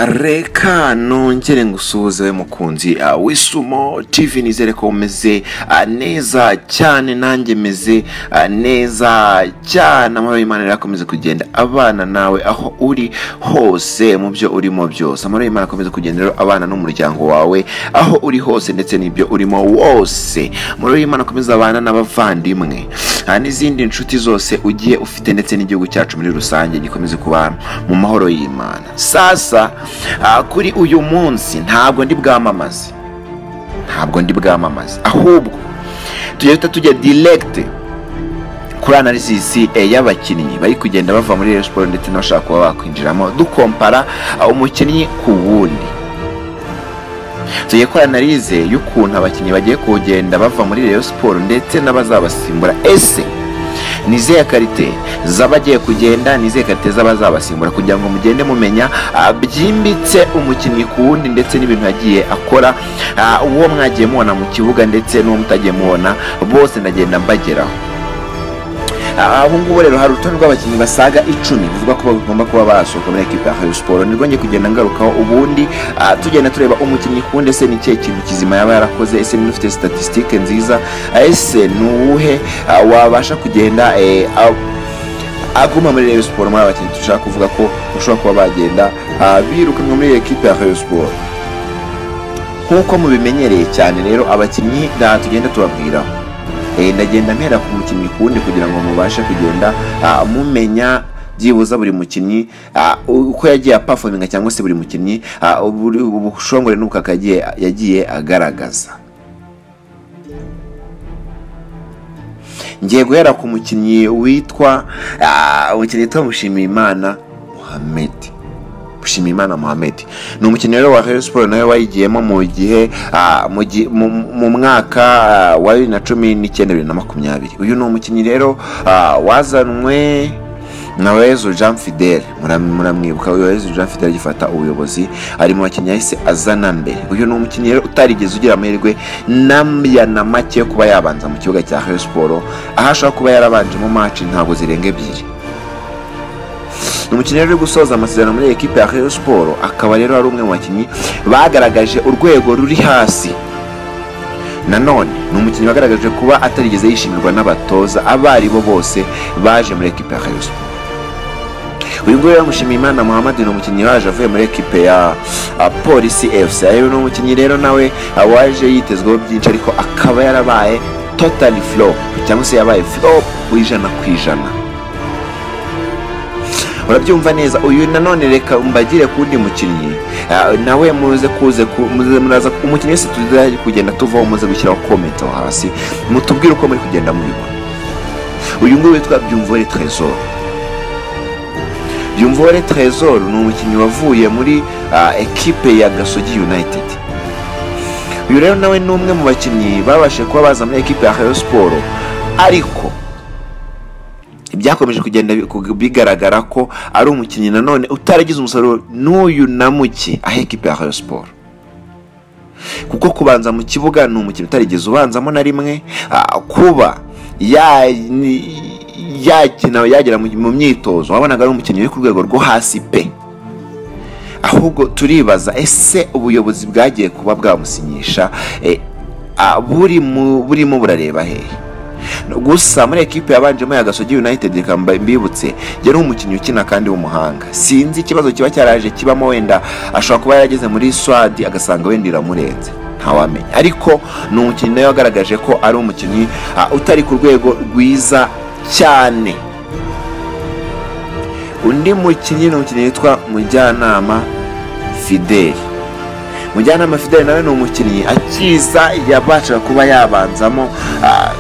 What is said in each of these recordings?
reka nongere ngusuhuze we mukunzi uh, w'isumo tv nizere ko umeze uh, neza cyane nanjye meze uh, neza cyane amahoro y'imana yarakomeza kugenda abana nawe aho uri hose mu byo urimo byose amahoro y'imana akomeza kugendera abana n'umuryango wawe aho uri hose ndetse n'ibyo urimo wose amahoro y'imana akomeza abana n'abavandimwe uh, n'izindi nshuti zose ugiye ufite ndetse n'igihugu cyacu muri rusange gikomeze kubana mu mahoro y'imana sasa kuri uyu munsi ntabwo ndi bwamamaze ntabwo ndi bwamamaze ahubwo tujya duhita tujya diregite kuri analysis y'abakinnyi bari kugenda bava muri siporo ndetse n'abashaka kuba bakwinjiramo dukompara umukinnyi ku wundi tujya kora analize y'ukuntu abakinnyi bagiye kugenda bava muri reyo siporo ndetse n'abazabasimbura ese ni izihe karite z'abagiye kugenda ni izihe karite z'abazabasimbura kugira ngo mugende mumenya byimbitse umukinnyi ku wundi ndetse n'ibintu yagiye akora uwo mwagiye mubona mu kibuga ndetse n'uwo mutagiye mubona bose ndagenda mbageraho ubu ngubu rero hari urutonde rw'abakinnyi basaga icumi bivuga ko bagomba kuba barasohoka muri ekipa ya hayo siporo nirwo ngiye kugenda ngarukaho ubundi tugenda tureba umukinnyi ku wundi ese ni ikihe kintu kizima yaba yarakoze ese niba ufite statisitike nziza ese ni uwuhe wabasha kugenda aguma muri reyo siporo muri abakinnyi dushaka kuvuga ko bashobora kuba bagenda birukanwa muri ekipa ya hayo siporo nk'uko mubimenyereye cyane rero abakinnyi tugenda tubabwiraho ndagenda mpera ku mukinnyi ku wundi kugira ngo mubashe kugenda mumenya byibuza buri mukinnyi uko yagiye apafominga cyangwa se buri mukinnyi ubushongore n'ubukaka yagiye agaragaza ngiye guhera ku mukinnyi witwa umukinnyi witwa mushimiyimana muhammed Mushimiyimana Mohamed ni umukinnyi rero wa Rayon Sports nawe wayigiyemo mu gihe mu mwaka wa bibiri na cumi n'icyenda bibiri na makumyabiri uyu ni umukinnyi rero wazanwe na wezu jean fidele muramwibuka wezu jean fidele agifata ubuyobozi ari mu bakinnyi yahise azana mbere uyu ni umukinnyi rero utarigeze ugira amahirwe n'amya na make yo kuba yabanza mu kibuga cya Rayon Sports aho ashobora kuba yarabanje mu maci ntabwo zirenga ebyiri ni umukinnyi uri gusoza amasezerano muri ekipe ya Rayon Sports akaba rero ari umwe mu bakinnyi bagaragaje urwego ruri hasi nanone ni umukinnyi wagaragaje kuba atarigeze yishimirwa n'abatoza abo ari bo bose baje muri ekipe ya Rayon Sports uyu nguyu yamushimiye imana muhammad ni umukinnyi waje avuye muri ekipe ya polisi efuse rero ni umukinnyi rero nawe waje yitezweho byinshi ariko akaba yarabaye totali flop cyangwa se yabaye flop w'ijana ku ijana urabyumva neza uyu nanone reka mbagire ku wundi mukinnyi nawe muze kuze muraza umukinnyi wese tujya kugenda tuvaho muze gushyiraho komenti aho hasi mutubwire uko muri kugenda mubibona uyu nguyu witwa byumvore trezor byumvore trezor ni umukinnyi wavuye muri ekipe ya gasogi united uyu rero nawe ni umwe mu bakinnyi babashije kuba baza muri ekipe ya hayo siporo ariko byakomeje kugenda bigaragara ko ari umukinnyi nanone utaragize umusaruro n'uyu na muke aho ekipa ya hayo siporo kuko kubanza mu kibuga ni umukinnyi utarigeze ubanzamo na rimwe kuba yakina yagera mu myitozo wabonaga ari umukinnyi uri ku rwego rwo hasi pe ahubwo turibaza ese ubuyobozi bwagiye kuba bwamusinyisha burimo burareba hehe gusa muri ekipe yabanjemo ya gasogi united reka mbibutse yari umukinnyi ukina kandi w'umuhanga sinzi ikibazo kiba cyaraje kibamo wenda ashobora kuba yarageze muri swadi agasanga wenda iramurenze ntawamenya ariko ni umukinnyi nawe wagaragaje ko ari umukinnyi utari ku rwego rwiza cyane undi mukinnyi ni umukinnyi witwa mujyanama fideli mujyanama fidele nawe ni umukinnyi akiza yabasha kuba yabanzamo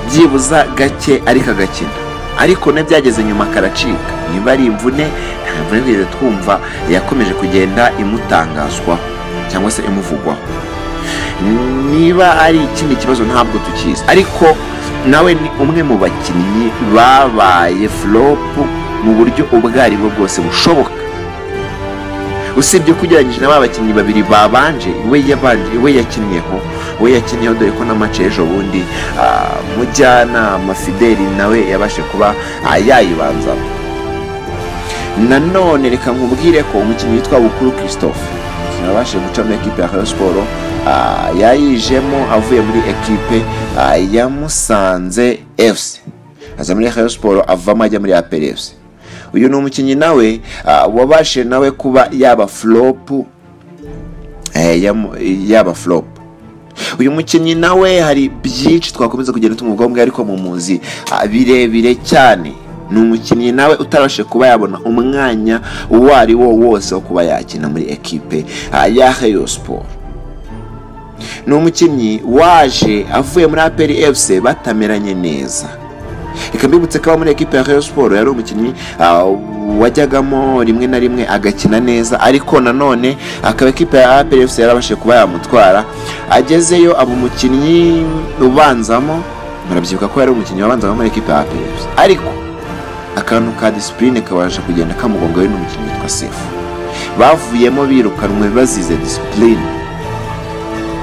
byibuza gake ariko agakina ariko byageze nyuma karacika niba ari imvune ntabwo nigeze twumva yakomeje kugenda imutangazwa cyangwa se imuvugwaho niba ari ikindi kibazo ntabwo tukizi ariko nawe ni umwe mu bakinnyi babaye fulopu mu buryo ubwo ari bwo bwose bushoboka usibye ko ugereranyije na ba bakinnyi babiri babanje we yakinnyeho we yakinnyeho dore ko n'amace ejo bundi mujyanama fideli nawe yabashe kuba yayibanzamo nanone reka nkubwire ko umukinnyi witwa bukuru christophe yabashije guca muri ekipe ya Rayon siporo yayijemo avuye muri ekipe ah, ya musanze efuse aza muri Rayon siporo avamo ajya muri aperi efuse uyu ni umukinnyi nawe ah, wabashije nawe kuba yaba flopu eh, yamu- yaba flopu uyu mukinnyi nawe hari byinshi twakomeza kugenda tumubwira ariko mu muzi ah, birebire cyane ni umukinnyi nawe utarabashije kuba yabona umwanya uwo ari wo wose wo kuba yakina muri ekipe ah, ya Rayon Sport ni umukinnyi waje avuye muri aperi efuse batameranye neza reka mbibutse ko aba muri ekipe ya Rayon Sport yari umukinnyi ah, wajyagamo rimwe na rimwe agakina neza ariko nanone akaba ekipe ya APR FC yarabashije kuba yamutwara agezeyo aba umukinnyi ubanzamo murabyibuka ko yari umukinnyi wabanzamo muri ekipe ya APR FC ariko akantu ka disipurine kabasha kugenda kamugongaho n'umukinnyi witwa Sefu bavuyemo birukanwe bazize disipurine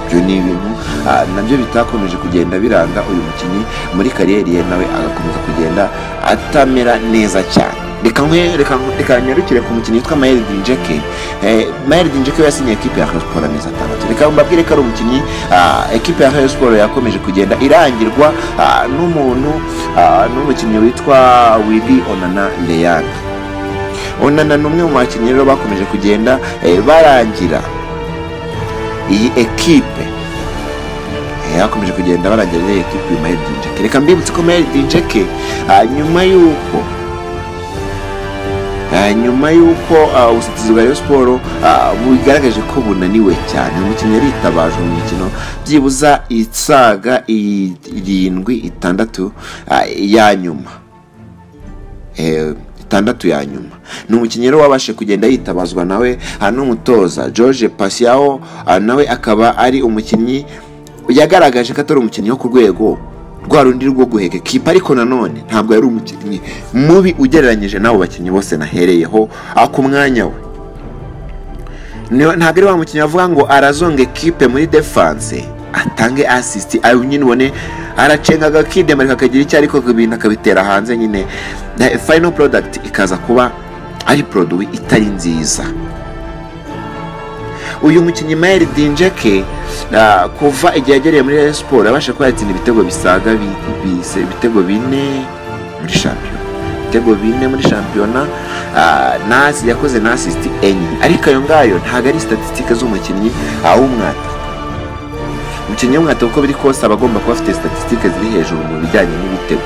ibyo ni ibintu ah, nabyo bitakomeje kugenda biranga uyu mukinnyi muri kariyeri ye nawe agakomeza kugenda atamera neza cyane reka nkwe- reka reka nyarukire ku mukinnyi witwa mayeri dinjeke eh, mayeri dinjeke we yasinye ekipe ya Rayon Sport amezi atandatu reka mbabwire ko ari umukinnyi ah, ekipe ya Rayon Sport yakomeje kugenda irangirwa ah, n'umuntu ah, n'umukinnyi witwa wili onana leyana onana ni umwe mu bakinnyi rero bakomeje kugenda eh, barangira iyi ekipe Eh, bakomeje kugenda barangira rero iyi ekipe nyuma ya dinjeke reka mbibutse ko mayeri dinjeke ah, nyuma y'uko Ah, nyuma y'uko ah, ubusitizi bwa Rayon Sport ah, bugaragaje ko bunaniwe cyane umukinnyi yaritabaje mu mikino byibuza isaga i- irindwi itandatu ah, ya nyuma eh, itandatu ya nyuma ni umukinnyi rero wabashe kugenda yitabazwa nawe ah, n'umutoza george pasiaho ah, nawe akaba ari umukinnyi yagaragaje ko atari umukinnyi wo ku rwego rwa rundi rwo guheka ekipa ariko nanone ntabwo yari umukinnyi mubi ugereranyije n'abo bakinnyi bose nahereyeho ah, ku mwanya we Niyo- ntabwo ari wa mukinnyi wavuga ngo arazonga ekipe muri defanse atange asisiti ayo nyine ubone aracenga akakidemara kakagira icyo ariko ibintu akabitera hanze nyine Na- final product ikaza kuba ari produwi itari nziza uyu mukinnyi mayeri dinjeke ah, kuva igihe yagereye muri Rayon siporo yabasha kuba yatsinda ibitego bisaga bi- bise- ibitego bine muri shampiyona ibitego bine muri shampiyona ah, nasi yakoze na asisiti enye ariko ayo ngayo ntabwo ari statisitike z'umukinnyi awumwata umukinnyi w'umwata uko biri kose aba agomba kuba afite statisitike ziri hejuru mu bijyanye n'ibitego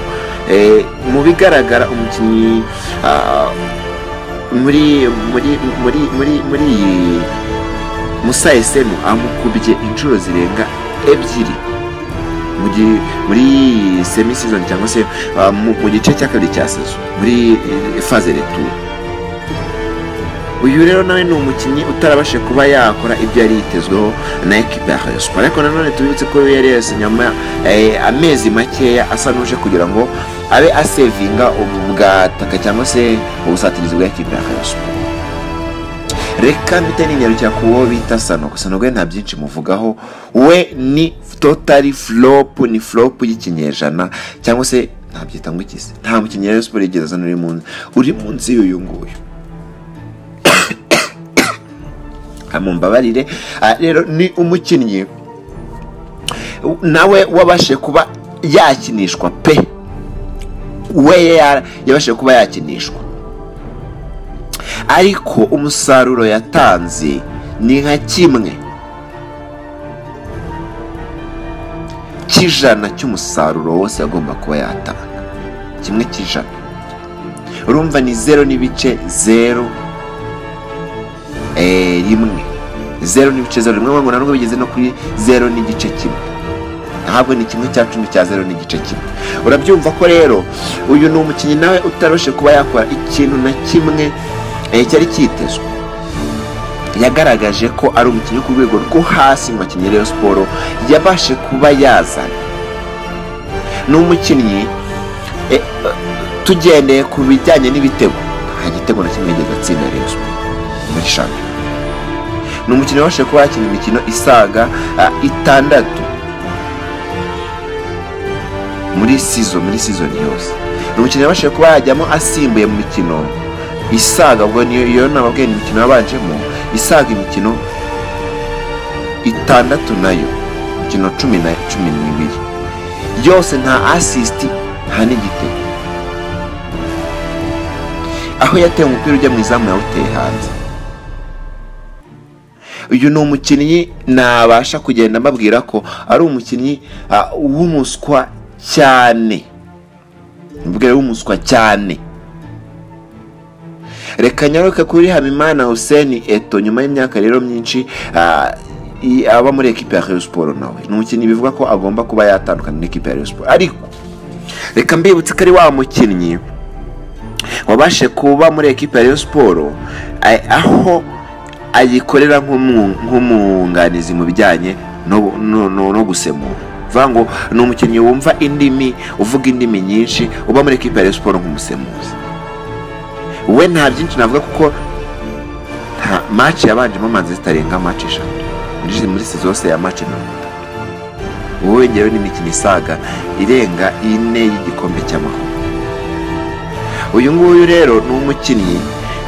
Eh, mu bigaragara umukinnyi ah, muri muri muri muri muri iyi musa esemu amukubye inshuro zirenga ebyiri mu gi- muri semi season cyangwa se ah, mu mu gice cya kabiri cya sezo muri eh, faze retour uyu rero nawe ni umukinnyi utarabashe kuba yakora ibyo yari yitezweho na ekipa ya Rayon Sport ariko nanone tubibutse ko yari yasinye nyuma eh, amezi makeya asa n'uje kugira ngo abe asevinga ubwataka cyangwa se ubusatirizi bwa ekipa ya Rayon Sport reka mpite ninyarukira ku wo bita sanogo sanogo we nta byinshi muvugaho we ni totali flopu ni flopu y'ikinyejana cyangwa se ntabyita ngo ikize nta mukinnyi rero siporo yigeze azana uri munsi uri munsi y'uyu nguyu Ah, mumbabarire Ah, rero ni umukinnyi nawe wabashe kuba yakinishwa pe we ya- yabashije kuba yakinishwa ariko umusaruro yatanze ni nka kimwe cy'ijana cy'umusaruro wose agomba kuba yatanga kimwe cy'ijana urumva ni zero n'ibice zero eh, rimwe zero n'ibice zero rimwe ngo ntabwo bigeze no kuri zero n'igice kimwe ntabwo ni kimwe cya cumi cya zero n'igice kimwe urabyumva ko rero uyu ni umukinnyi nawe utaroshe kuba yakora ikintu na kimwe eh, cyari cyitezwe yagaragaje ko ari umukinnyi wo ku rwego rwo hasi mu bakinnyi rero siporo yabashe kuba yazana ni umukinnyi eh, eh, tugendeye ku bijyanye n'ibitego nta gitego na kimwe yigeze atsinda rero siporo muri shampiyona ni umukinnyi wabashije kuba yakina imikino isaga ah, itandatu muri sizo muri sizoni yose ni umukinnyi wabashije kuba yajyamo asimbuye mu mikino isaga ubwo niyo iyo nababwiye ni imikino yabanjemo isaga imikino itandatu nayo imikino cumi na cumi n'ibiri yose nta asisiti nta n'igitego aho yateye umupira ujya mu izamu yawuteye hanze uyu ni umukinnyi nabasha kugenda mbabwira ko ari umukinnyi ah, w'umuswa cyane mbwira w'umuswa cyane reka nyaruke kuri habimana hussein eto nyuma y'imyaka rero myinshi ah, i- aba muri ekipa ya Rayon Sport nawe ni umukinnyi bivuga ko agomba kuba yatandukana n'ikipe ya Rayon Sport ariko reka mbibutse ko ari wa mukinnyi wabashe kuba muri ekipa ya Rayon Sport a- aho ayikorera nk'umu- nk'umwunganizi mu bijyanye no- no no- no gusemura bivuga ngo ni umukinnyi wumva indimi uvuga indimi nyinshi uba muri ekipa ya Rayon Sport nk'umusemuzi we nta byinshi navuga kuko nta match yabanjemo manzi zitarenga match eshatu muri muri sezo yose ya match mirongo itatu ubu wongerewe n'imikino isaga irenga ine y'igikombe cy'amahoro uyu nguyu rero ni umukinnyi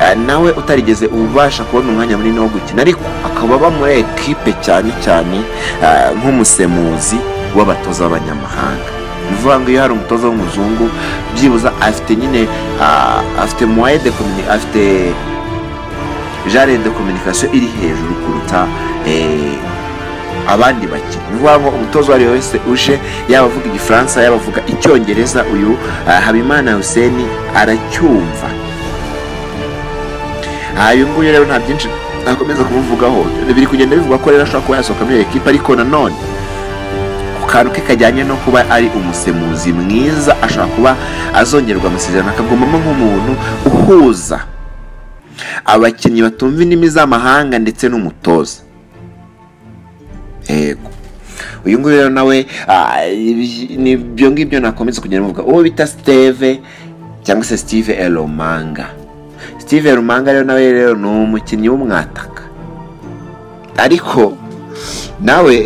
eh, nawe utarigeze ubasha kubona umwanya munini wo gukina ariko akaba aba muri ekipe cyane cyane eh, nk'umusemuzi w'abatoza b'abanyamahanga ni ukuvuga ngo iyo hari umutoza w'umuzungu byibuze afite nyine ah, afite moye de komuni- afite jare de kominikasiyo iri hejuru kuruta eh, abandi bakinnyi ni ukuvuga ngo umutoza uwo ari we wese uje yaba avuga igifaransa yaba avuga icyongereza uyu ah, habimana hussein aracyumva aha uyu nguyu rero nta byinshi nakomeza kumuvugaho biri kugenda bivuga ko rero ashobora kuba yasohoka muri iyo ekipa ariko nanone ku kantu ke kajyanye no kuba ari umusemuzi mwiza ashobora kuba azongererwa amasezerano akagumamo nk'umuntu uhuza abakinnyi batumva indimi z'amahanga ndetse n'umutoza yego uyu nguyu rero nawe ah, ibi- ni ibyo ngibyo nakomeza kugenda muvuga uwo bita steve cyangwa se steve elomanga steve elomanga rero nawe rero ni umukinnyi w'umwataka ariko nawe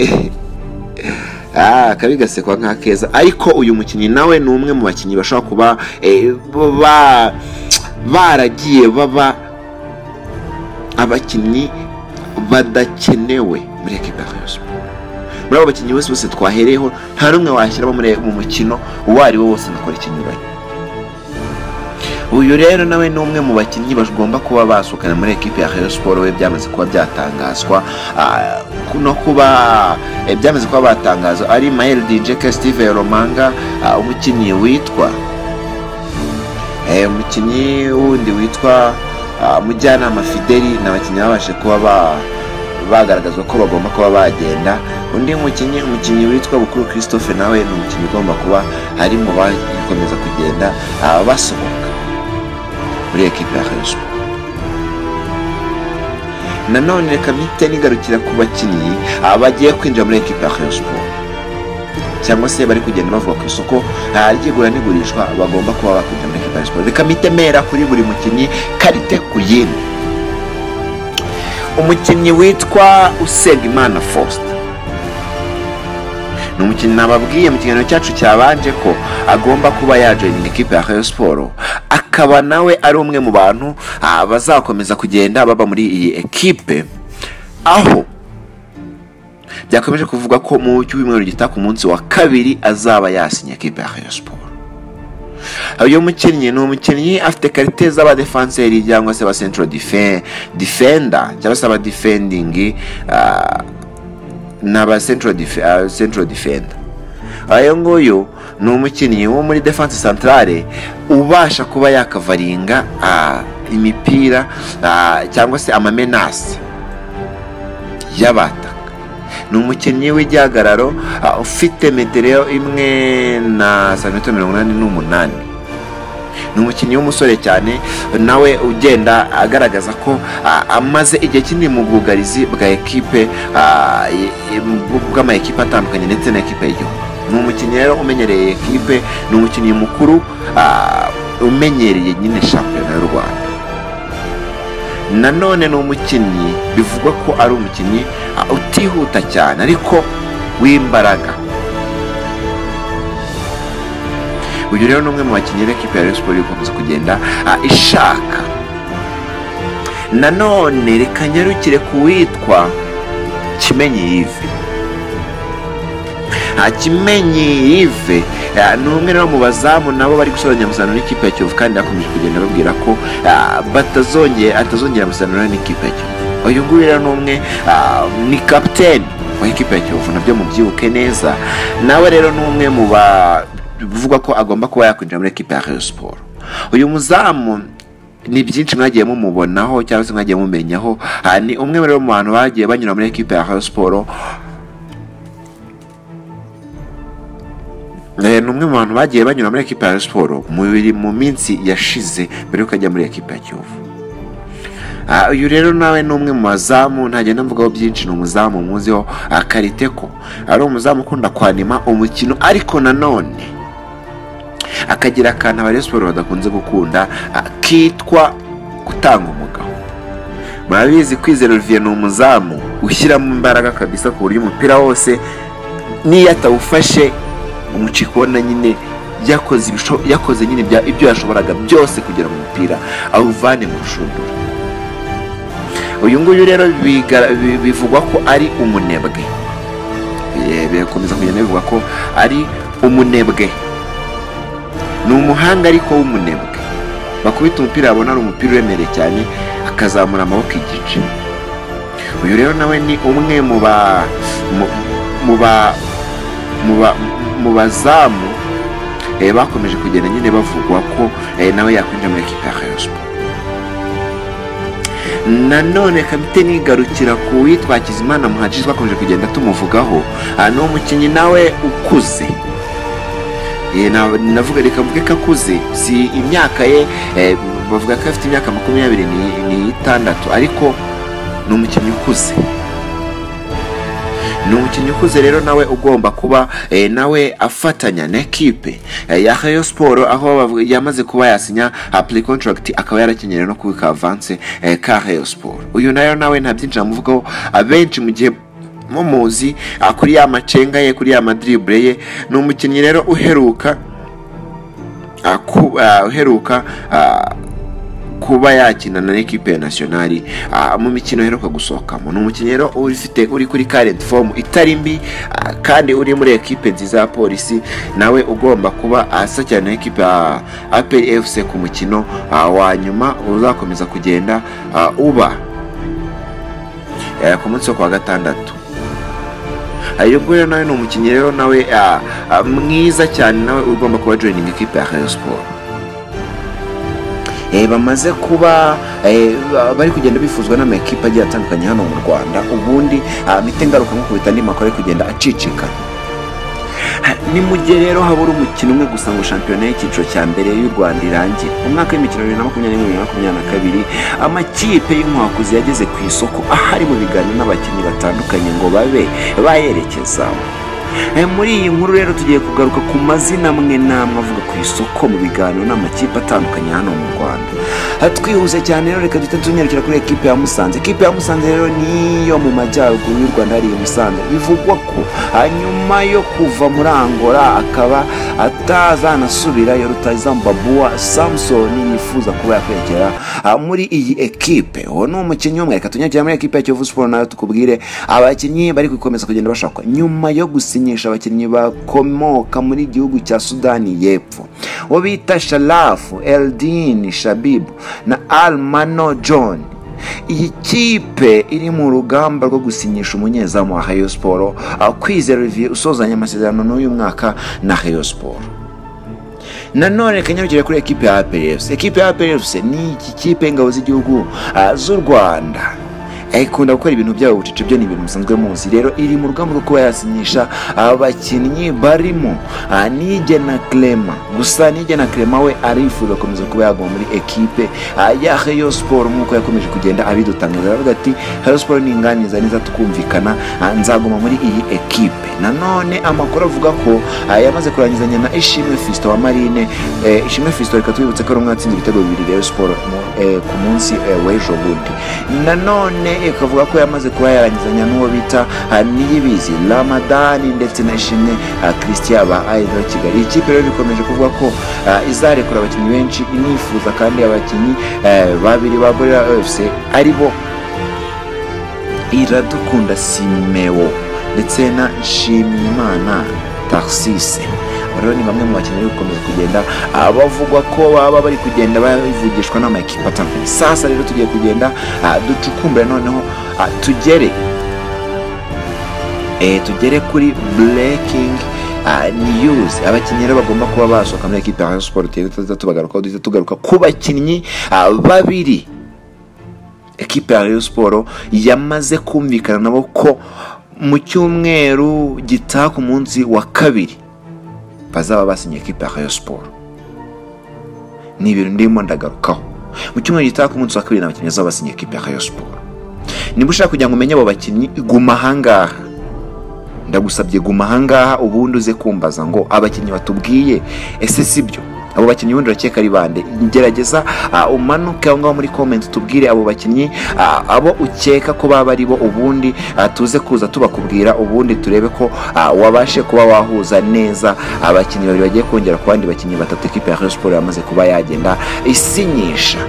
Ah, akabi gasekwa nk'akeza ariko uyu mukinnyi nawe ni umwe mu bakinnyi bashobora kuba eh, ba- baragiye baba abakinnyi badakenewe muri ekipa ya Rayon Sport. muri abo bakinnyi bose bose twahereyeho nta n'umwe washyiramo muri mu mukino uwo ari wo wose ngakora ikinyuranye uyu rero nawe ni umwe mu bakinnyi bagomba kuba basohokana muri ekipi ya Rayon Sport we byamaze kuba byatangazwa ah, ku- no kuba eh, byamaze kuba batangazwa ari Mael Dijeke Steve Romanga ah, umukinnyi witwa Eh, umukinnyi wundi witwa ah, mujyanama fideli ni abakinnyi babashe kuba ba- bagaragazwa ko bagomba kuba bagenda undi mukinnyi umukinnyi witwa bukuru christophe nawe ni umukinnyi ugomba kuba ari mu bakomeza kugenda ah, basohoka muri ekipi ya Rayon Sport. nanone reka mpite nigarukira ku bakinnyi ah, bagiye kwinjira muri ekipi ya Rayon Sport cyangwa se bari kugenda bavuga ku isoko ah, ryigura n'igurishwa bagomba kuba bakwinjira muri Kigali Sport reka mpite mpera kuri buri mukinnyi karite ku yindi umukinnyi witwa Usengimana Faustin ni umukinnyi nababwiye mu kiganiro cyacu cyabanje ko agomba kuba yajoyininga ikipe ya Rayon Sport akaba nawe ari umwe mu bantu ah, bazakomeza kugenda baba muri iyi ekipe aho byakomeje kuvuga ko mu cyumweru gitaha ku munsi wa kabiri azaba yasinye ekipe ya Rayon Sport uyu mukinnyi ni umukinnyi afite karite z'abadefanseri cyangwa se aba central defe- defender cyangwa se aba defending ah, n'aba central defe- ah, central defender uyu nguyu ni umukinnyi wo muri defense centrale ubasha kuba yakavaringa ah, imipira ah, cyangwa se amamenasi y'abataka ni umukinnyi w'igihagararo ah, ufite metero imwe na santimetero mirongo inani n'umunani ni umukinnyi w'umusore cyane nawe ugenda agaragaza ko ah, amaze igihe kinini mu bwugarizi bwa ekipe ah, i- i- bw- bw'amakipe atandukanye ndetse na ekipe y'igihugu ni umukinnyi rero umenyereye ekipe ni umukinnyi mukuru ah, umenyereye nyine shampiyona y'u rwanda nanone ni umukinnyi bivugwa ko ari umukinnyi ah, utihuta cyane ariko w'imbaraga uyu rero ni umwe mu bakinnyi b'ekipe ya Rayon Sport iri gukomeza kugenda ah, ishaka nanone reka nyarukire ku witwa kimenyi yive nta kimenyi yive eh, ni umwe rero mu bazamu nabo bari gusoza amasezerano n'ikipe ya kiyovu kandi bakomeje kugenda babwira ko ah, batazongera atazongera amasezerano n'ikipe ya kiyovu uyu nguyu rero ni umwe ah, ni kapiteni wa ikipe ya kiyovu nabyo mubyibuke neza nawe rero ni umwe mu bavugwa ko agomba kuba yakwinjira muri ekipe ya Rayon siporo uyu muzamu ni byinshi mwagiye mumubonaho cyangwa se mwagiye mumenyaho Ah, ni umwe rero mu bantu bagiye banyura muri ekipe ya Rayon siporo Eh, ni umwe mu bantu bagiye banyura muri ekipa ya siporo mu biri mu minsi yashize mbere yuko ajya muri ekipa ya kiyovu Ah, uyu rero nawe ni umwe mu bazamu ntagenda mvugaho byinshi ni umuzamu muziho akariteko ari umuzamu ukunda kwanima umukino ariko nanone akagira akantu abari siporo badakunze gukunda ah, kitwa gutanga umugabo murabizi kwizera olivier ni umuzamu ushyiramo imbaraga kabisa ku buryo umupira wose n'iyo atawufashe umucika ubona nyine yakoze ibisho- yakoze nyine ibya- ibyo yashoboraga byose kugira mu mupira awuvane mu rushundura uyu nguyu rero bigara- bi- bivugwa ko ari umunebwe Eh, birakomeza kugenda bivugwa ko ari umunebwe ni umuhanga ariko w'umunebwe bakubita umupira babona ari umupira uremereye cyane akazamura amaboko igice uyu rero nawe ni umwe mu ba mu- mu ba mu ba- mu bazamu eh, bakomeje kugenda nyine bavugwa ko eh, nawe yakwinjira muri ekipa ya Rayon Sports nanone kapiteni igarukira ku witwa Kizimana Muhadjis twakomeje kugenda tumuvugaho Ah, ni umukinnyi nawe ukuze Eh, na- navuga reka mvuge ko akuze si imyaka ye eh, bavuga ko afite imyaka makumyabiri ni- n'itandatu ariko ni umukinnyi ukuze ni umukinnyi ukuze rero nawe ugomba kuba eh, nawe afatanya na ekipe eh, ya Rayon Sport aho bavuga- yamaze kuba yasinya apuri contract akaba yarakenyera no kubika avance eh, ka Rayon Sport uyu nayo nawe nta byinshi namuvugaho abenshi mu gihe mumuzi ah, kuri ya macenga ye kuri ya madribure ye ni umukinnyi rero uheruka ah, ku- ah, uheruka ah, kuba yakina na ekipe ya nasiyonari ah, mu mikino iheruka gusohokamo ni umukinnyi rero ufite uri kuri karenti fomu itari mbi ah, kandi uri muri ekipe nziza ya polisi nawe ugomba kuba asa cyane na ekipe ya aperi efuse ku mukino ah, wa nyuma uzakomeza kugenda ah, uba eh, ku munsi wo kuwa gatandatu ahubwo rero nawe ni umukinnyi rero nawe ah, ah, mwiza cyane nawe ugomba kuba joyininga ekipe ya Rayon Sport Eh, bamaze kuba eh, ba- bari kugenda bifuzwa n'amakipe agiye atandukanye hano mu rwanda ubundi amite ngaruka nk'ukubita andi makuru ari kugenda acicika Ha, ni mu gihe rero habura umukino umwe gusa ngo shampiyona y'icyiciro cya mbere y'u rwanda irangire mu mwaka w'imikino bibiri na makumyabiri n'imwe bibiri na makumyabiri na kabiri amakipe y'inkwakuzi yageze ku isoko aho ari mu biganiro n'abakinnyi batandukanye ngo babe bayerekezamo Eh, muri iyi nkuru rero tugiye kugaruka ku mazina amwe n'amwe avuga ku isoko mu biganiro n'amakipe atandukanye hano mu rwanda Ah, twihuse cyane rero reka duhita tunyarukira kuri ekipe ya musanze ekipe ya musanze rero niyo mu majyaruguru y'u rwanda hariya i musanze bivugwa ko ah, nyuma yo kuva muri angola akaba atazanasubirayo rutayizamu babuwa samson yifuza kuba yakwerekera ah, muri iyi ekipe uwo ni umukinnyi umwe reka tunyarukira muri ekipe ya kiyovu siporo nayo tukubwire abakinnyi bari gukomeza kugenda bashakwa nyuma yo gusinyisha abakinnyi bakomoka muri gihugu cya sudani y'epfo uwo bita sharafu eldin shabibu na almano john iyi kipe iri mu rugamba rwo gusinyisha umunyezamu wa Rayon Sport ah, kwizera Olivier usozanya amasezerano n'uyu mwaka na Rayon Sport nanone reka nyarugire kuri ekipe ya APRFC ekipe ya APRFC ni iki kipe y'ingabo z'igihugu ah, z'u Rwanda Eh, ikunda gukora ibintu byayo bucece byo ni ibintu musanzwe muzi rero iri mu rugamba rwo kuba yasinyisha abakinnyi barimo ah, Nige na Clement gusa Nige na Clement we arifuza gukomeza kuba yaguma muri ekipe ah, ya Rayon Sport nk'uko yakomeje kugenda abidutangaza aravuga ati Rayon Sport ni inganiza neza tukumvikana ah, nzaguma muri iyi ekipe nanone amakuru avuga ko ah, yamaze kurangizanya na Ishimwe Fiston wa Marine eh, Ishimwe Fiston reka twibutse ko ari umwe watsinze ibitego bibiri Rayon Sport mu- eh, ku munsi eh, w'ejo bundi nanone ukavuga ko yamaze kuba yarangizanya n'uwo bita ah, niyibizi ramadani ndetse na ishimwe christian ba idol kigali ikipe rero bikomeje kuvuga ko ah, izarekura abakinnyi benshi inifuza kandi abakinnyi eh, babiri ba gorira efuse ari bo iradukunda simewo ndetse na nshimiyimana taxise Aba rero ni bamwe mu bakinnyi bari gukomeza kugenda ah, bavugwa ko baba bari kugenda bavugishwa n'amakipe atandukanye sasa rero tugiye kugenda ah, ducukumbura noneho ah, tugere eh, tugere kuri breaking ah, news abakinnyi rero bagomba kuba basohoka muri ekipe ya Rayon Sports TV tutazita tubagarukaho duhita tugaruka ku bakinnyi ah, babiri ekipe ya Rayon Sports yamaze kumvikana nabo ko mu cyumweru gitaha ku munsi wa kabiri bazaba basinye ekipe ya Rayon Sports ni ibintu ndimo ndagarukaho mu cyumweru gitaha ku munsi wa kabiri ni abakinnyi bazaba basinye ekipe ya Rayon Sports niba ushaka kugira ngo umenye abo bakinnyi guma ahangaha ndagusabye guma ahangaha ubundi uze kumbaza ngo abakinnyi batubwiye ese si byo abo bakinnyi ubundi urakeka ari bande gerageza ah, umanuke aho ngaho muri comment tubwire abo bakinnyi ah, abo ukeka ko baba ari bo ubundi ah, tuze kuza tubakubwira ubundi turebe ko ah, wabashe kuba wahuza neza abakinnyi babiri bagiye kongera ku bandi bakinnyi batatu ekipe ya Rayon Sports yamaze kuba yagenda isinyisha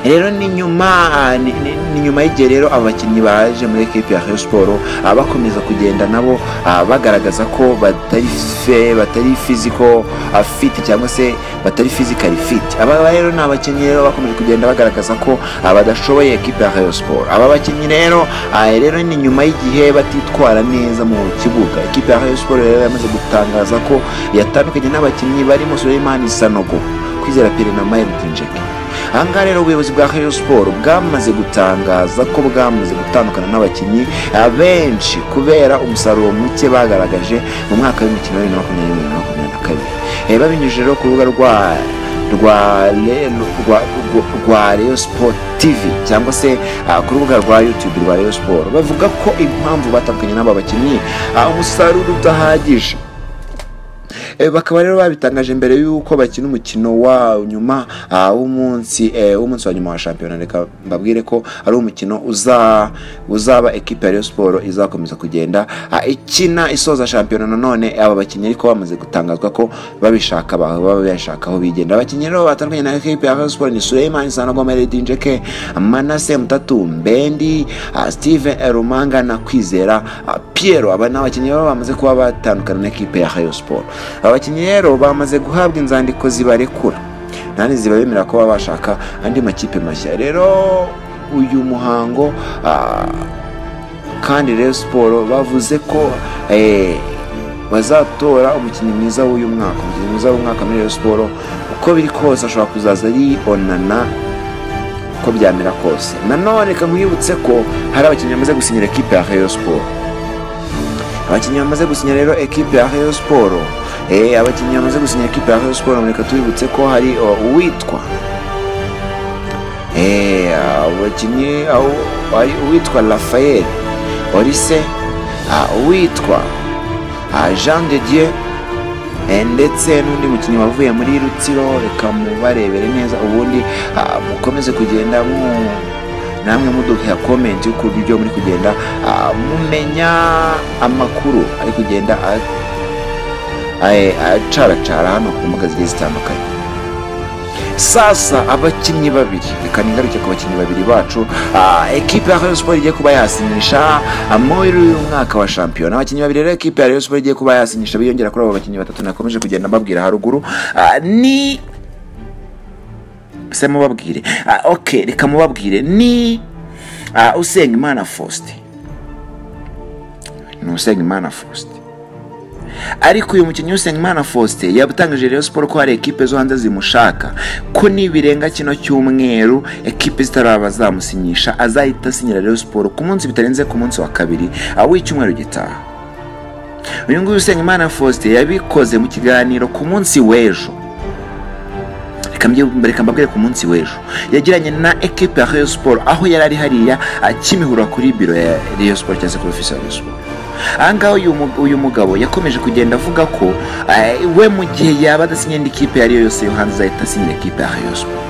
rero ni nyuma ah, ni- ni ni nyuma y'igihe rero abakinnyi baje muri ekipi ya Rayon Sports ah, bakomeza kugenda nabo ah, bagaragaza ko batari fe batari physical ah, fit cyangwa se batari physical fit aba ba rero ni abakinnyi rero bakomeje kugenda bagaragaza ko ah, badashoboye ekipi ya Rayon Sports aba bakinnyi rero ah, rero ni nyuma y'igihe batitwara neza mu kibuga ekipi ya Rayon Sports rero yamaze gutangaza ko yatandukanye n'abakinnyi barimo Suleiman Sanogo kwizera Pierre na Martin Jackie ahangaha rero ubuyobozi bwa Rayon Sports bwamaze gutangaza ko bwamaze gutandukana n'abakinnyi ah, benshi kubera umusaruro muke bagaragaje mu mwaka w'imikino wa bibiri na makumyabiri na rimwe na makumyabiri na kabiri Eh, babinyujije rero ku rubuga rwa rwa Rayon- rwa- rwa- rwa Rayon Sport TV cyangwa se ah, ku rubuga rwa YouTube rwa Rayon Sports bavuga ko impamvu batandukanye n'aba bakinnyi ah, umusaruro udahagije Eh, bakaba rero babitangaje mbere y'uko bakina umukino wa nyuma ah, w'umunsi eh, w'umunsi wa nyuma wa shampiyona reka mbabwire ko ari umukino uza uzaba ekipe ya Rayon Sports izakomeza kugenda ah, ikina isoza shampiyona nanone aba bakinnyi ariko bamaze gutangazwa ko babishaka ba- baba bashaka aho bigenda abakinnyi rero batandukanye na ekipe ya Rayon Sports ni Suleiman Sanagoma Redinjeke Manase Mutatu Mbendi ah, Steven Rumanga na Kwizera ah, Piero aba ni abakinnyi baba bamaze kuba batandukana na ekipe ya Rayon Sports abakinnyi rero bamaze guhabwa inzandiko zibarekura nani zibabemerera kuba bashaka andi makipe mashya rero uyu muhango ah, kandi rero siporo bavuze ko eh, bazatora umukinnyi mwiza w'uyu mwaka umukinnyi mwiza w'umwaka muri rero siporo uko biri kose ashobora kuzaza ari onana uko byamera kose nanone reka nkwibutse ko hari abakinnyi bamaze gusinyira ekipe ya Rayon Sports abakinnyi bamaze gusinya rero ekipe ya Rayon Sports eh abakinnyi bamaze gusinya ekipe ya Rayon Sports mureka tubibutse ko hari o, uwitwa eh abakinnyi aho hari uwitwa Raphael Orise ah, uwitwa ah, Jean de Dieu eh, ndetse n'undi mukinnyi wavuye muri Rutsiro reka mubarebere neza ubundi ah, mukomeze kugenda mu namwe muduha comment y'uburyo muri kugenda ah, mumenya amakuru ari kugenda a- ae- acaracara hano ku mbuga zigiye zitandukanye sasa abakinnyi babiri reka ningaruke ku bakinnyi babiri bacu ah, ekipe ya Rayon Sports igiye kuba yasinyisha ah, muri uyu mwaka wa shampiyona abakinnyi babiri rero ekipe ya Rayon Sports igiye kuba yasinyisha biyongera kuri abo bakinnyi batatu nakomeje kugenda mbabwira haruguru ah, ni se mubabwire Ah, ok reka mubabwire ni ah, usenga imana faustin ni usenga imana faustin ariko uyu mukinnyi Usengimana Faustin yabutangije Rayon Sports ko hari ekipe zo hanze zimushaka ko nibirenga kino cyumweru ekipe zitaraba zamusinyisha azahita asinyira Rayon Sports ku munsi bitarenze ku munsi wa kabiri ah, w'icyumweru gitaha uyu nguyu Usengimana Faustin yabikoze mu kiganiro ku munsi w'ejo reka mbye- reka mbabwire ku munsi w'ejo yagiranye na ekipe ya Rayon Sports aho yari ari hariya ah, kimihurura kuri biro ya Rayon Sports cyangwa se kuri ofisi ya Rayon Sports ahangaha uyu mu- uyu mugabo yakomeje kugenda avuga ko eh, we mu gihe yaba adasinye indi kipe iyo ariyo yose yo hanze azahita asinyira ikipe ya Rayon Sports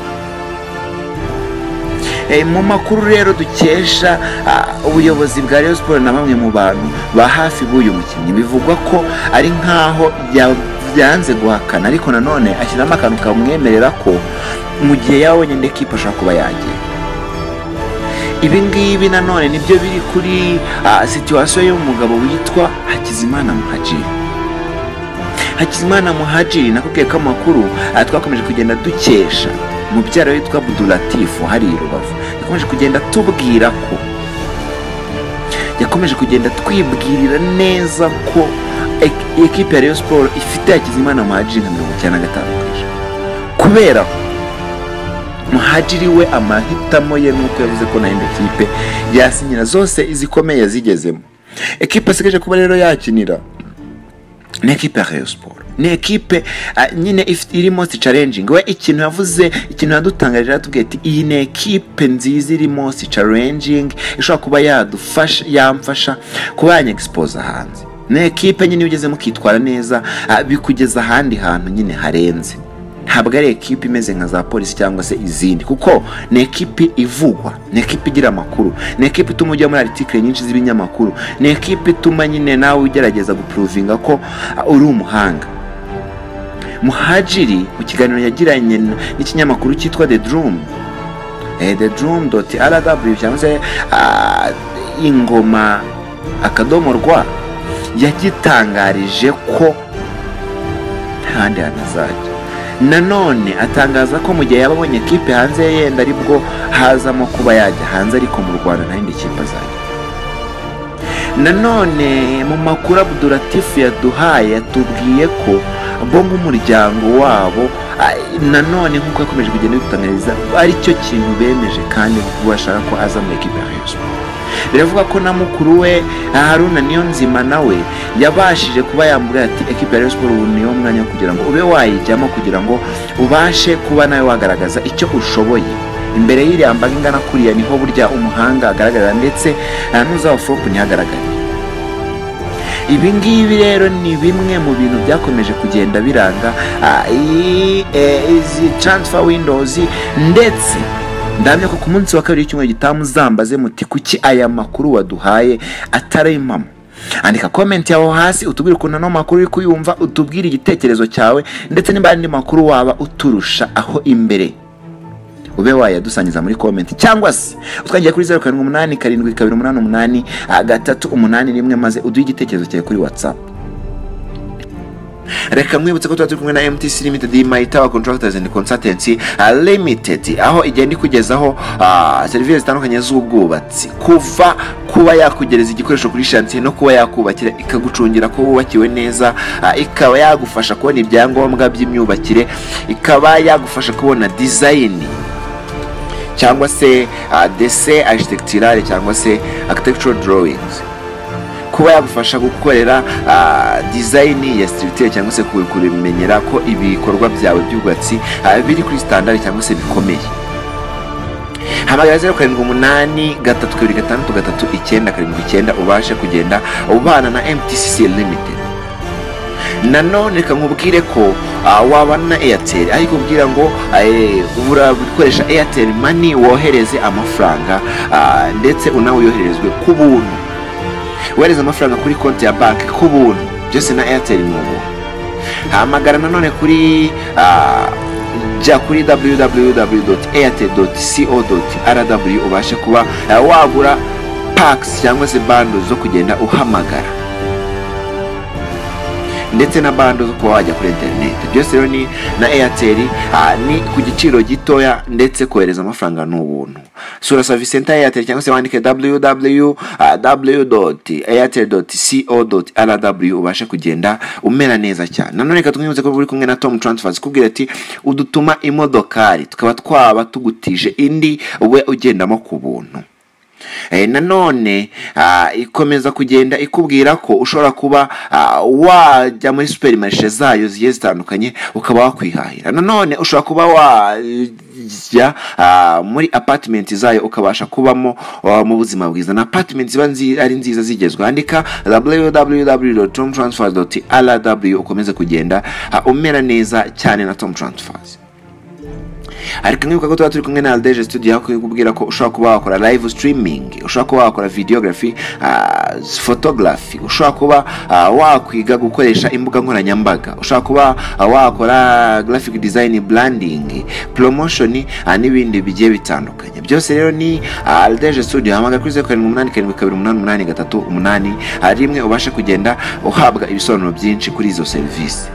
Eh, mu makuru rero dukesha ah, ubuyobozi bwa Rayon Sports na bamwe mu bantu ba hafi b'uyu mukinnyi bivugwa ko ari nk'aho bya- byanze guhakana ariko nanone ashyiramo akantu kamwemerera ko mu gihe yabonye ndekipa ashobora kuba yagiye ibi ngibi nanone nibyo biri kuri ah, situwasiyo y'umugabo witwa Hakizimana Muhajiri Hakizimana Muhajiri nakubwiye ko amakuru ah, twakomeje kugenda dukesha mubyara witwa Abdulatifu hari i Rubavu yakomeje kugenda tubwira ko yakomeje kugenda twibwirira neza ko ek- ekipe ya Rayon Sports ifite Hakizimana Muhajiri nka mirongo icyenda na gatanu ku ijana kubera ko muhajiri we amahitamo ye nuko yavuze ko nayo kipe yasinyira zose izikomeye yazigezemo ekipe asigaje kuba rero yakinira ni ekipe ya Rayon Sports ni ekipe ah, nyine ifite- iri most challenging we ikintu yavuze ikintu yadutangarije yatubwiye ati iyi ni ekipe nziza iri most challenging ishobora kuba yadufasha yamfasha kuba yanyexposa hanze ni ekipe nyine iyo ugezemo ukitwara neza ah, bikugeza ahandi hantu nyine harenze ntabwo ari ekipe imeze nka za polisi cyangwa se izindi kuko ni ekipe ivugwa ni ekipe igira amakuru ni ekipe ituma ujya muri aritikire nyinshi z'ibinyamakuru ni ekipe ituma nyine nawe ugerageza gupuruvinga ko ah, uri umuhanga muhajiri mu kiganiro yagiranye n- n'ikinyamakuru cyitwa the drum eh, the drum dot rw cyangwa se ah, ingoma akadomo rwa yagitangarije ko ntahandi hantu azajya nanone atangaza ko mu gihe yaba abonye ekipe hanze ye yenda aribwo hazamo kuba yajya hanze ariko mu rwanda nta yindi kipe azajya nanone mu makuru abuduratifu yaduhaye yatubwiye ko bo nk'umuryango wabo ah, nanone nk'uko yakomeje kugenda bidutangariza aricyo kintu bemeje kandi bashaka ko aza muri ekipe ya Rayon Sports. biravuga ko na mukuru we haruna niyo nzima nawe yabashije kuba yambwira ati ekipe ya Rayon Sports ubu niyo mwanya kugira ngo ube wayijyamo kugira ngo ubashe kuba nawe wagaragaza icyo ushoboye imbere y'iriya mbaga ingana kuriya niho burya umuhanga agaragara ndetse ah, n'uzawufuropu ntihagaragare ibi ngibi rero ni bimwe mu bintu byakomeje kugenda biranga ah, iyi, eh, izi transfer windows ndetse ndamya ko ku munsi wa kabiri w'icyumweru gitaha muzambaze muti kuki aya makuru waduhaye atari impamo andika komenti yawe hasi utubwire ukuntu ano makuru uri kuyumva utubwire igitekerezo cyawe ndetse niba hari andi makuru waba uturusha aho imbere ube wayadusangiza muri komenti cyangwa se utwangiye kuri zeru karindwi umunani karindwi kabiri umunani umunani ah, gatatu umunani rimwe maze uduhe igitekerezo cyawe kuri watsapu reka mwibutse ko tuba turi kumwe na MTC Limited My Tower Contractors and Consultancy uh, Limited aho igenda ikugezaho ah, serivisi zitandukanye z'ubwubatsi kuva kuba yakugereza igikoresho kuri shansiye no kuba yakubakira ikagucungira ko wubakiwe neza ah, ikaba yagufasha kubona ibyangombwa by'imyubakire ikaba yagufasha kubona design cyangwa se ah, dessin architectural cyangwa se architectural drawings kuba yagufasha gukorera ah, design ya structure cyangwa se kumenyera ko ibikorwa byawe by'ubwubatsi ah, biri kuri standard cyangwa se bikomeye hamagara zeru karindwi umunani gatatu kabiri gatandatu gatatu icyenda karindwi icyenda ubashe kugenda ubana na mtcc limited nanone reka nkubwire ko ah, wabana na airtel ariko kubwira ngo ubura gukoresha airtel money wohereze amafaranga ah, ndetse unawe yoherezwe ku buntu wohereza amafaranga kuri konti ya banki ku buntu byose na airtel ni ubuntu hamagara nanone kuri ah, jya kuri www.airtel.co.rw ubashe kuba ah, wagura packs cyangwa se bando zo kugenda uhamagara ndetse na bando zo kuba wajya kuri interineti byose rero ni na airtel ah, ni ku giciro gitoya ndetse kohereza amafaranga ni ubuntu sura savisi senta ya airtel cyangwa se wandike www.airtel.co.rw ubashe kugenda umera neza cyane nanone reka twiyibutse ko uri kumwe na tom transfers kubwira ati udutuma imodokari tukaba twaba tugutije indi we ugendamo ku buntu Eh, nanone ah, ikomeza kugenda ikubwira ko ushobora kuba ah, wajya muri superimarishe zayo zigiye zitandukanye ukaba wakwihahira nanone ushobora kuba wajya ah, muri apatimenti zayo ukabasha kubamo ah, mu buzima bwiza na apatimenti ziba nzi- ari nziza zigezweho andika www.tomtransfers.rw ukomeze kugenda ah, umera neza cyane na tom transfers ariko nkibuka ko tuba turi kumwe na aldeje studio aho kubwira ko ushobora kuba wakora live streaming ushobora kuba wakora videography ah, photography ushobora kuba ah, wakwiga gukoresha imbuga nkoranyambaga ushobora kuba ah, wakora graphic design branding promotion ah, n'ibindi bigiye bitandukanye byose rero ni ah, aldeje studio hamagara kuri zeru karindwi umunani karindwi kabiri umunani umunani gatatu umunani ah, rimwe ubashe kugenda uhabwa ibisobanuro byinshi kuri izo serivisi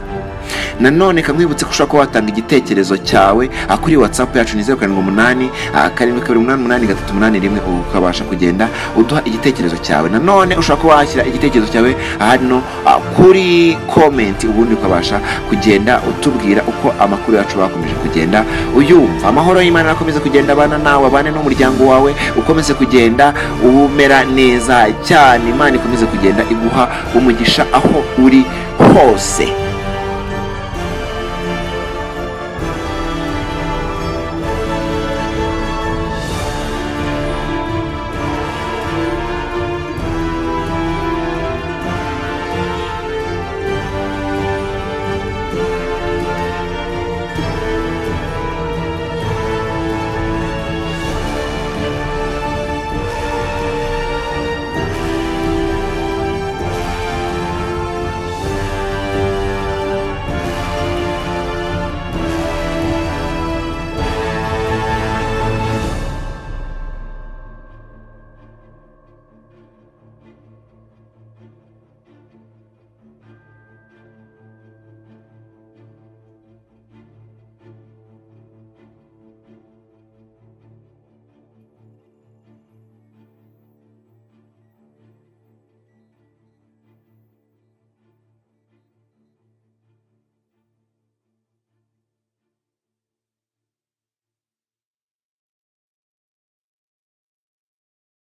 nanone kamwibutse ko ushobora kuba watanga igitekerezo cyawe ah, kuri whatsapp yacu ni zeru karindwi umunani ah, karindwi kabiri umunani umunani gatatu umunani rimwe ubu ukabasha kugenda uduha igitekerezo cyawe nanone ushobora kuba washyira igitekerezo cyawe hano ah, kuri komenti ubundi ukabasha kugenda utubwira uko amakuru yacu bakomeje kugenda uyumva amahoro y'imana akomeze kugenda abana nawe abane n'umuryango wawe ukomeze kugenda umera neza cyane imana ikomeze kugenda iguha umugisha aho uri hose